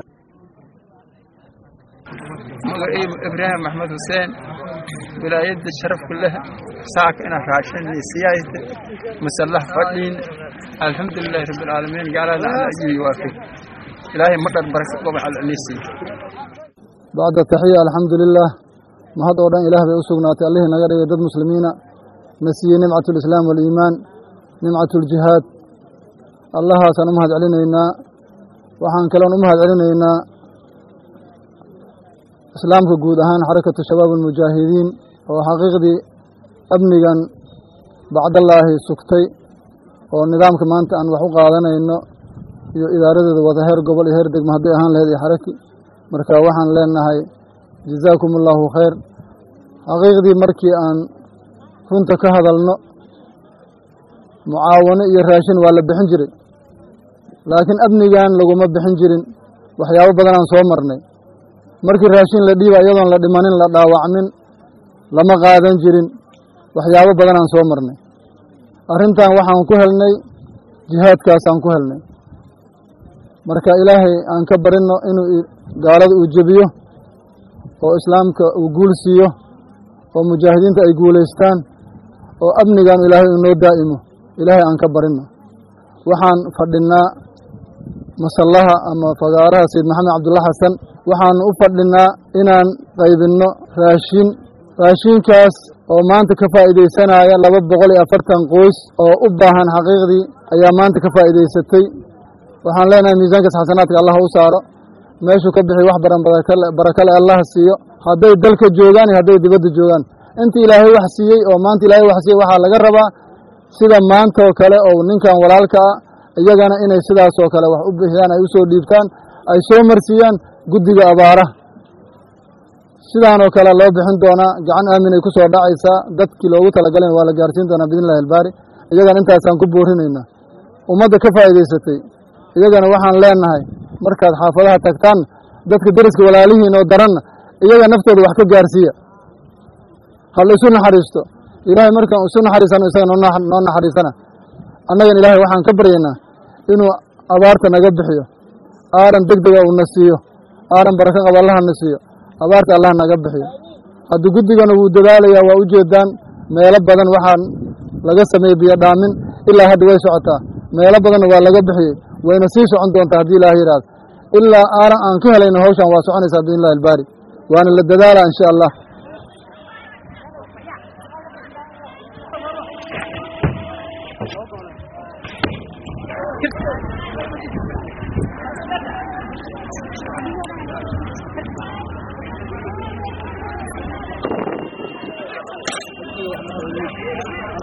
magaciibu ibraahim maxmed xuseen wilaayadda sharafku leh saaka inaan raashin siyaayta masalah fadhiin alxamdulilahi rabbilcaalamiin gaalada alla ajibi waafi ilaahay madhar baraka gobac alceliisi bacda taxiya alxamdulilah mahad oo dhan ilaah bay u sugnaatay allihii naga dhigay dad muslimiina na siiyey nimcat lislaam waliimaan nimcat ljihaad allahaasaan u mahad celinaynaa waxaan kaloon u mahad celinaynaa islaamka guud ahaan xarakatu shabaab almujaahidiin oo xaqiiqdii amnigan bacdallaahi sugtay oo nidaamka maanta aan wax u qaadanayno iyo idaaradeeda wada heer gobol iyo heer degmo hadday ahaan laheyd iyo xaraki marka waxaan leenahay jazaakum allaahu khayr xaqiiqdii markii aan runta ka hadalno mucaawano iyo raashin waa la bixin jiray laakiin amnigan laguma bixin jirin waxyaabo badanaan soo marnay markii raashin la dhiiba iyadoon la dhimanin la dhaawacmin lama qaadan jirin waxyaabo badanaan soo marnay arrintan waxaan ku helnay jihaadkaasaan ku helnay marka ilaahay aan ka barinno inuu gaalada uu jebiyo oo islaamka uu guul siiyo oo mujaahidiinta ay guulaystaan oo amnigan ilaahay uu noo daa'imo ilaahay aan ka barinno waxaan fadhinnaa masallaha ama fagaaraha sayid maxamed cabdulla xasan waxaan u fadhinnaa inaan qaybinno raashin raashinkaas oo maanta ka faa'iidaysanaya laba boqol iyo afartan qoys oo u baahan xaqiiqdii ayaa maanta ka faa'iidaysatay waxaan leenahay miisaankaas xasanaadka allah u saaro meeshuu ka bixi wax baran barakale allah siiyo hadday dalka joogaan iyo hadday dibadda joogaan inta ilaahay wax siiyey oo maanta ilaahay wax siiyey waxaa laga rabaa sida maanta oo kale oo ninkan walaalka ah iyagana inay sidaas oo kale wax u bixiyaan ay u soo dhiibtaan ay soo marsiiyaan guddiga abaaraha sidaan oo kale loo bixin doonaa gacan aamin ay ku soo dhacaysaa dadkii loogu talagalay waa la gaarsiin doonaa biidn illahi albaari iyagana intaasaan ku boorinaynaa ummadda ka faa'iidaysatay iyagana waxaan leenahay markaad xaafadaha tagtaan dadka deriska walaalihiin oo daranna iyaga naftooda wax ka gaarsiiya ha la isu naxariisto ilaahay markaan isu naxariisano isaga noo naxariisana annagan ilaahay waxaan ka baryaynaa inuu abaarta naga bixiyo aaran deg dega uuna siiyo aaran barako qaba allaha na siiyo abaarta allah naga bixiyo haddii guddigana wuu dadaalayaa waa u jeedaan meelo badan waxaan laga sameeyey biyo dhaamin ilaa hadda way socotaa meelo badanna waa laga bixiyey wayna sii socon doontaa haddii ilaah yidhaahdo ilaa aaran aan ka helayno hawshan waa soconaysaa biidn illahi albaari waana la dadaalaa insha allah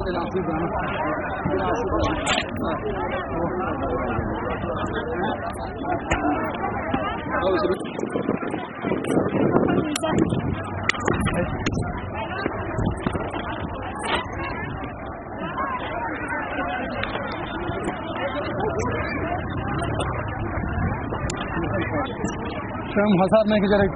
Şam hasar ne gerek?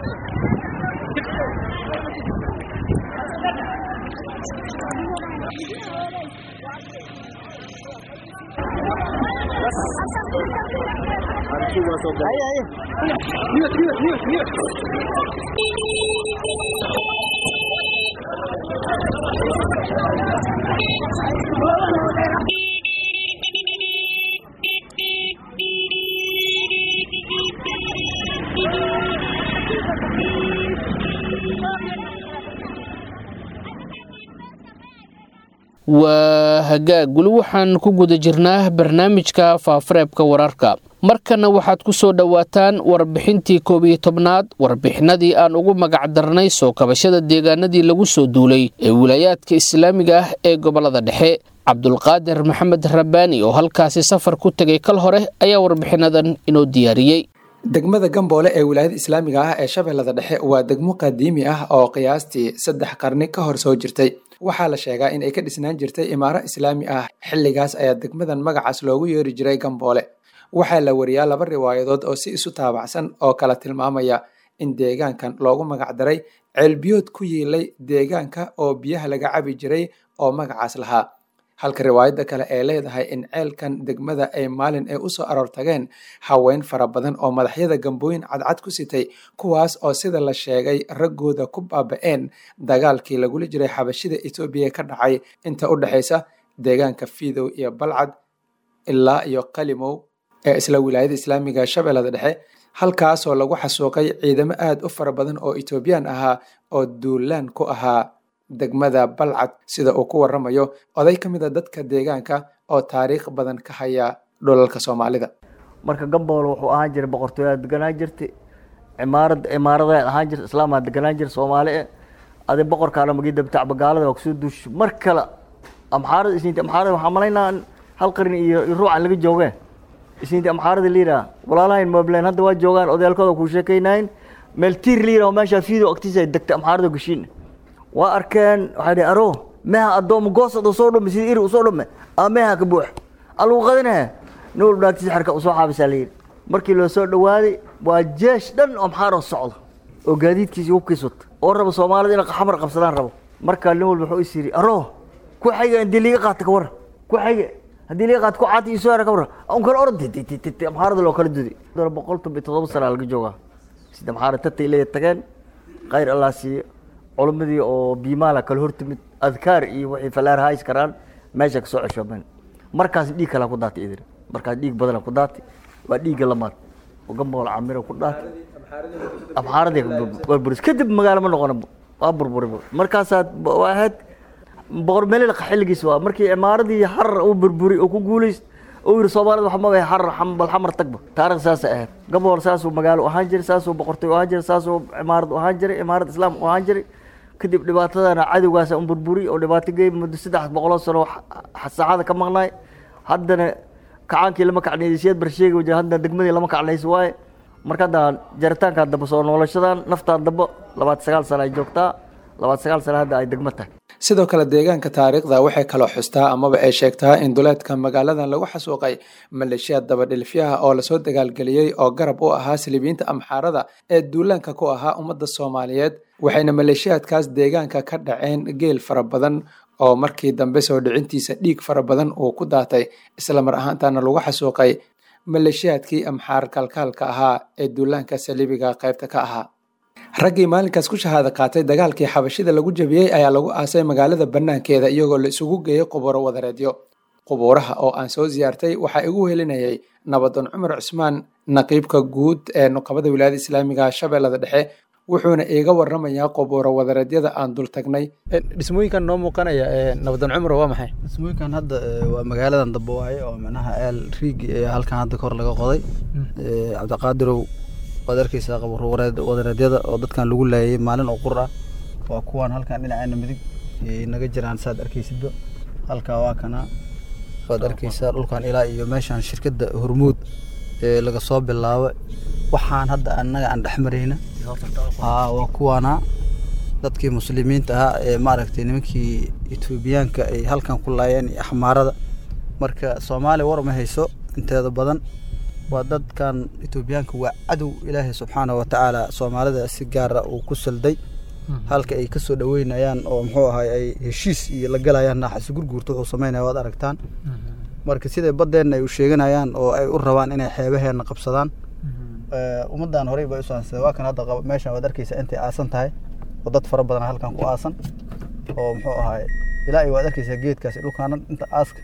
waa hagaag weli waxaan ku guda jirnaa barnaamijka faafareebka wararka markana waxaad ku soo dhowaataan warbixintii koob iyo tobnaad warbixinadii aan ugu magac darnay soo kabashada deegaanadii lagu soo duulay ee wilaayaadka islaamiga ah ee gobolada dhexe cabdulqaadir maxamed rabbaani oo halkaasi safar ku tegay kal hore ayaa warbixinadan inoo diyaariyey degmada gamboole ee wilaayada islaamiga ah ee shabeellada dhexe waa degmo qadiimi ah oo qiyaastii saddex qarni ka hor soo jirtay waxaa la sheegaa in ay ka dhisnaan jirtay imaaro islaami ah xilligaas ayaa degmadan magacaas loogu yeeri jiray gamboole waxaa la wariyaa laba riwaayadood oo si isu taabacsan oo kala tilmaamaya in deegaankan loogu magac daray ceelbiyood ku yiilay deegaanka oo biyaha laga cabi jiray oo magacaas lahaa halka riwaayadda kale ay leedahay in ceelkan degmada ay maalin ay usoo aroor tageen haween fara badan oo madaxyada gambooyin cadcad ku sitay kuwaas oo sida la sheegay raggooda ku baaba-een dagaalkii lagula jiray xabashida etoobiya ka dhacay inta u dhexaysa deegaanka fiidow iyo balcad ilaa iyo qalimow ee isla wilaayada islaamiga shabeellada dhexe halkaasoo lagu xasuuqay ciidamo aad u fara badan oo etoobiyaan ahaa oo duulaan ku ahaa degmada balcad sida uu ku waramayo oday ka mid a dadka deegaanka oo taariikh badan ka haya dhulalka soomaalida marka gambool wuxuu ahaan jiray boqortooyaa deganaan jirtay cimaarad imaaradaad ahaan jirta islaamaa deganaan jira soomaali e adi boqorkaana magii dabtacba gaalada waa kusoo duusho mar kale amxaarada isniinti amxaarada waxaa malaynaa hal qarni iyo ruucan laga joogeen isniinti amxaarada liiraa walaalahayn moblen hadda waa joogaan odayaalkooda kuu sheekaynayn meel tiir liira oo meeshaa fiido agtiisa ay degtay amxaarada gashiin waa arkeen waxay dhihi aro meha addooma goosad usoo dhume sida iri usoo dhume aa meha ka buux alagu qadinahe nin walba naagtiisa xerka usoo xaabisaa la yidhi markii loo soo dhawaaday waa jeesh dhan oo maxaaroo socdo oo gaadiidkiisi hubkiis wata oo raba soomaalida inay xamar qabsadaan rabo markaa nin walba wuxuu is yidhi aro ku xayga haddii liiga qaata ka warra ku xayga haddii liiga qaata ku caati iyo soo hera ka warra un kala orod amxaarada loo kala duday boqol toban iyo toddoba sana laga joogaa sida maxaara tatay leeya tageen khayr allah siiyo culamadii oo biimaala kala hortimid adkaar iyo wixii falaar hays karaan meesha kasoo ceshoomeen markaas dhiig kalaa ku daatay idin markaas dhiig badana ku daatay waa dhiigga lamaad oo gambool camira ku daatay amxaaradii burburis kadib magaalo ma noqon waa burburi markaasaa waa ahayd boqor melilqa xilligiis waa markii imaaradii harar uu burburi oo ku guulays uu yiri soomaalida waxa magaca harar bal xamar tagba taariikh saas ahayd gambool saasuu magaalo ahaan jiray saasuu boqortooy ahaan jiray saasuu imaarad ahaan jiray imaarad islaam ahaan jiray kadib dhibaatadana cadowgaasa un burburi oo dhibaato geey muddo saddex boqoloo sano saacada ka maqnaay haddana kacaankii lama kacnaysiyaad barsheegi wajah haddana degmadii lama kacnaysi waaye marka hadda jaritaankaa damba soo noolashadan naftaa damba labaatan sagaal sano ay joogtaa labaatan sagaal sano hadda ay degmo tahay sidoo kale deegaanka taariikhda waxay kaloo xustaa amaba ay sheegtaa in duleedka magaaladan lagu xasuuqay maleeshiyaad dabadhilifyaha oo lasoo dagaalgeliyey oo garab u ahaa silibiyiinta amxaarada ee duulaanka ku ahaa ummadda soomaaliyeed waxayna maleeshiyaadkaas deegaanka ka dhaceen geel fara badan oo markii dambe soo dhicintiisa dhiig fara badan uu ku daatay isla mar ahaantaana lagu xasuuqay maleeshiyaadkii amxaar kalkaalka ahaa ee duulaanka saliibiga qaybta ka ahaa raggii maalinkaas ku shahaada qaatay dagaalkii xabashida lagu jabiyey ayaa lagu aasay magaalada bannaankeeda iyagoo la isugu geeyey qubuuro wadareedyo qubuuraha oo aan soo siyaartay waxaa igu helinayay nabadoon cumar cusmaan naqiibka guud ee nuqabada wilaayada islaamiga shabeellada dhexe wuxuuna iiga waramayaa qubuuro wadareedyada aan dul tagnay dhismooyinkan noo muuqanaya nabadoon cumar waa maxay dhismooyinkan hadda waa magaaladan dambe waaye oo micnaha eel riigi ee halkan hadda kor laga qoday cabdiqaadirow waad arkeysaa qabuuro wadareedyada oo dadkan lagu laayay maalin oo qur ah waa kuwaan halkan dhinaceena midig naga jiraan saad arkeysidba halkaa waa kana waad arkeysaa dhulkan ilaa iyo meeshaan shirkadda hormuud ee laga soo bilaabo waxaan hadda annaga aan dhex marayna haa waa kuwaana dadkii muslimiinta ahaa ee maaragtay nimankii etoobiyaanka ay halkan ku laayeen iyo axmaarada marka soomaaliya war ma hayso inteeda badan waa dadkan etoobiyaanka waa cadow ilaahay subxaana wa tacaala soomaalida si gaara uu ku salday halka ay kasoo dhaweynayaan oo muxuu ahay ay heshiis iyo la galayaan naaxasi gurguurta wuxuu sameynaya waad aragtaan marka siday baddeenna ay u sheeganayaan oo ay u rabaan inay xeebaheenna qabsadaan ummaddan horey bay usaansada waa kan hadda meeshan waad arkeysa intay aasan tahay oo dad fara badan halkan ku aasan oo muxuu ahay ilaa waad arkeysaa geedkaasi dhulkaana inta aaska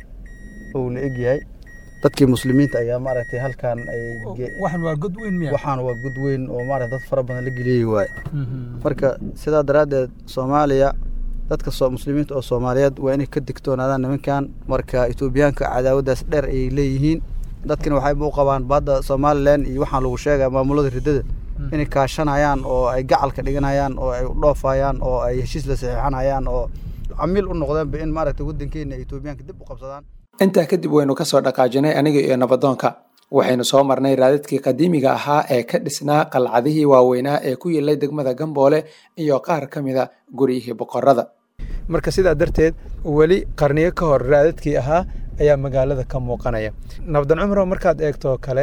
uu la egyahay dadkii muslimiinta ayaa maaragtay halkan ay waxaan waa god weyn miya waxaan waa god weyn oo maaragtay dad fara badan la geliyey waaye marka sidaa daraaddeed soomaaliya dadka soo muslimiinta oo soomaaliyeed waa inay ka digtoonaadaan nimankan marka etoobiyaanka cadaawaddaas dheer ayay leeyihiin dadkina waxayba u qabaan badda somalilan iyo waxaan lagu sheegaya maamulada riddada inay kaashanayaan oo ay gacalka dhiganayaan oo ay dhoofayaan oo ay heshiis la saxiixanayaan oo camiil u noqdeenba in maaragtay waddankeena etoobiyaanka dib u qabsadaan intaa kadib waynu ka soo dhaqaajinay aniga iyo nabadoonka waxaynu soo marnay raadadkii qadiimiga ahaa ee ka dhisnaa qalcadihii waaweynaa ee ku yilay degmada gamboole iyo qaar ka mida guryihii boqorada marka sidaa darteed weli qarniyo ka hor raadadkii ahaa ayaa magaalada ka muuqanaya nabdan cumro markaad eegto kale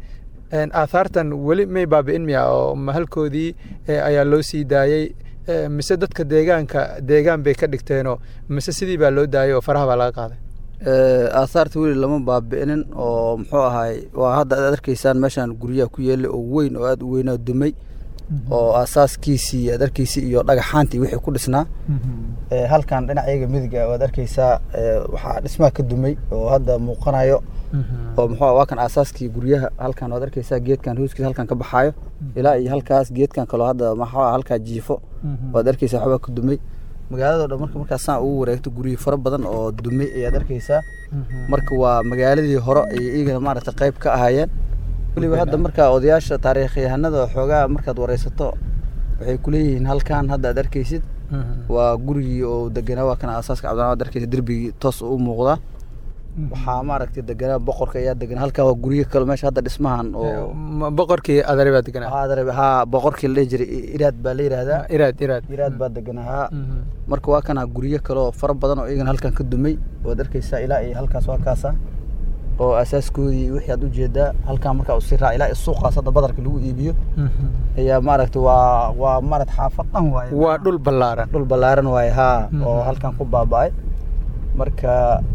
aathaartan weli may baabi'in miya oo mahalkoodii ayaa loo sii daayey mise dadka deegaanka deegaan bay ka dhigteenoo mise sidii baa loo daayay oo faraha baa laga qaaday aahaarta weli lama baabi'inin oo muxuu ahay waa hadda aad arkaysaan meeshaan guryaha ku yeelay oo weyn oo aada u weynaa dumay oo aasaaskiisii aad arkaysay iyo dhagaxaantii wixii ku dhisnaa halkan dhinacayaga midiga waad arkaysaa waxaa dhismaha ka dumay oo hadda muuqanayo oo muxuu waa kan aasaaskii guryaha halkan waad arkaysaa geedkan hooskiisa halkan ka baxaayo ilaa iyo halkaas geedkan kaloo hadda maxaa halkaa jiifo waad arkaysaa waxbaa ka dumay magaalado dhan marka markaasaan ugu wareegto guryo fara badan oo dumay ayaad arkaysaa marka waa magaaladii hore ay iyagana maaragtay qayb ka ahaayeen weliba hadda markaa odayaasha taariikhyahanada xoogaa markaad wareysato waxay kuleeyihiin halkan hadda aad arkaysid waa gurigii oo deganaa waa kan aasaaska cabdilaa ad arkaysa derbigii toos u muuqdaa waxaa maaragtay deganaa boqorka ayaa deganaa halkaa waa guryo kale meesha hadda dhismahan oo boqorkii adare baa deganaa adare haa boqorkii la dhihi jiray iraad baa la yidhaahdaa iraad iraad iraad baa deganaa haa marka waa kana guryo kale oo fara badan oo iyagana halkan ka dumay waad arkaysaa ilaa iyo halkaas waa kaasa oo asaaskoodii wixii aad ujeedaa halkan markaa usii raac ilaa suuqaas hadda badarka lagu iibiyo ayaa maaragta waa waa maaragta xaafad dhan waaye waa dhul ballaaran dhul ballaaran waaye haa oo halkan ku baaba'ay marka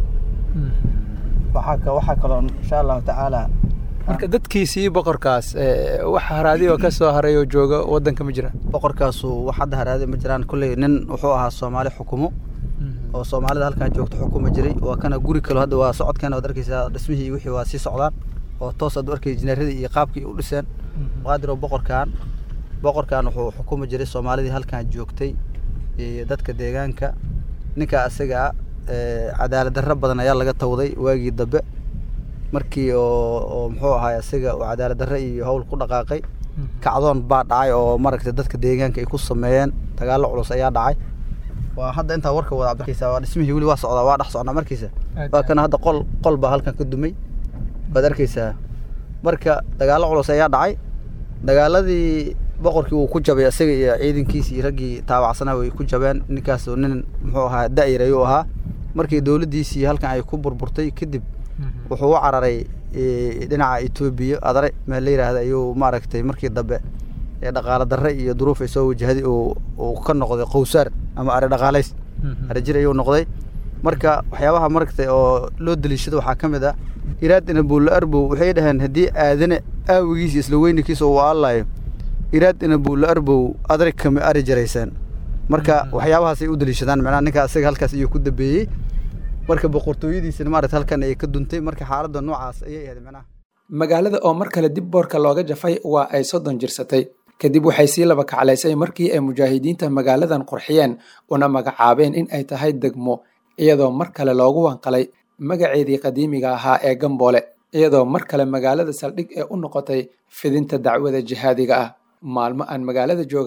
waxaa ka waxaa kaloo insha allahu tacaala marka dadkiisii boqorkaas wax haraadi oo ka soo haray oo jooga waddanka ma jiraan boqorkaasu wax hadda haraadi ma jiraan kolley nin wuxuu ahaa soomaali xukumo oo soomaalida halkan joogto xukuma jiray waa kana guri kale hadda waa socodkeena waad arkaysaa dhismihii iyo wixii waa sii socdaan oo toos aad u arkay injineeradii iyo qaabkii u dhiseen qaadir oo boqorkan boqorkan wuxuu xukumi jiray soomaalidii halkan joogtay iyo dadka deegaanka ninka isaga ah cadaalad darro badan ayaa laga tawday waagii dambe markii oo oo muxuu ahaa isaga uu cadaalad darro iyo howl ku dhaqaaqay kacdoon baa dhacay oo maaragtay dadka deegaanka ay ku sameeyeen dagaallo culus ayaa dhacay waa hadda intaa warka wada cabdirkiisa waa dhismihii weli waa socdaa waa dhex socnaa markiisa waa kana hadda qol qol baa halkan ka dumay waad arkaysaa marka dagaallo culus ayaa dhacay dagaaladii boqorkii wuu ku jabay isaga iyo ciidankiisi iyo raggii taabacsanaa way ku jabeen ninkaas nin muxuu ahaa da'yar ayuu ahaa markii dowladdiisii halkan ay ku burburtay kadib wuxuu u cararay dhinaca etoobiya adare meel la yidhaahda ayuu maaragtay markii dambe dhaqaale darre iyo duruuf ay soo wajahday uu ka noqday qowsaar ama ari dhaqaalays ari jir ayuu noqday marka waxyaabaha maragtay oo loo daliishado waxaa ka mid ah iraadina buulla arbow waxay dhaheen haddii aadane aawigiisa isla weynankiisa uu aallayo iraadina buulla arbow adare kama ari jaraysaan marka waxyaabahaas ay u daliishadaan macnaha ninka isaga halkaas ayuu ku dambeeyey marka boqortooyadiisina maaragta halkan ayay ka duntay marka xaaladda noocaas ayay ahayd macnaha magaalada oo mar kale dib boorka looga jafay waa ay soddon jirsatay kadib waxay sii laba kaclaysay markii ay mujaahidiinta magaaladan qurxiyeen una magacaabeen in ay tahay degmo iyadoo mar kale loogu wanqalay magaceedii qadiimiga ahaa ee gamboole iyadoo mar kale magaalada saldhig ee u noqotay fidinta dacwada jihaadiga ah maalmo aan magaalada joogay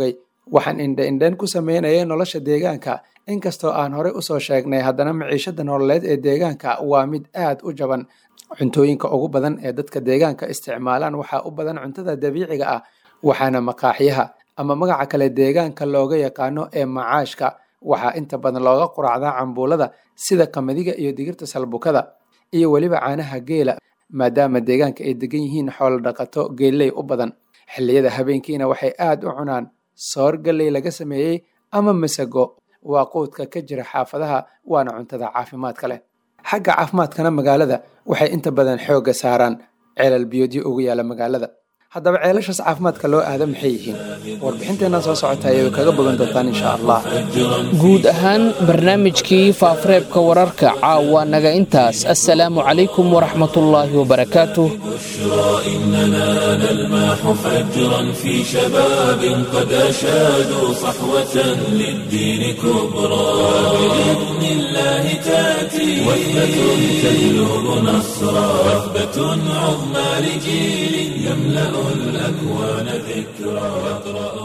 waxaan indha-indhayn ku sameynayay nolosha deegaanka inkastoo aan horey usoo sheegnay haddana maciishada nololeed ee deegaanka waa mid aad u jaban cuntooyinka ugu badan ee dadka deegaanka isticmaalaan waxaa u badan cuntada dabiiciga ah waxaana maqaaxyaha ama magaca kale deegaanka looga yaqaano ee macaashka waxaa inta badan looga quraacdaa cambuulada sida qamadiga iyo digirta salbukada iyo weliba caanaha geela maadaama deegaanka ay degan yihiin xoolo dhaqato geelley u badan xilliyada habeenkiina waxay aad u cunaan soor galley laga sameeyey ama masago waa quudka ka jira xaafadaha waana cuntada caafimaadka leh xagga caafimaadkana magaalada waxay inta badan xoogga saaraan ceelal biyoodyo ugu yaala magaalada haddaba ceelashaas caafimaadka loo aada maxay yihiin warbixinteenna soo socota ayay kaga bogan doontaan insha allah guud ahaan barnaamijkii faafareebka wararka caawa naga intaas assalaamu calaykum waraxmatullaahi wabarakaatuh إننا نلمح فجرا في شباب قد أشادوا صحوة للدين كبرى بإذن الله تأتي وثبة تجلب نصرا وثبة عظمى لجيل يملأ الأكوان ذكرى يقرأ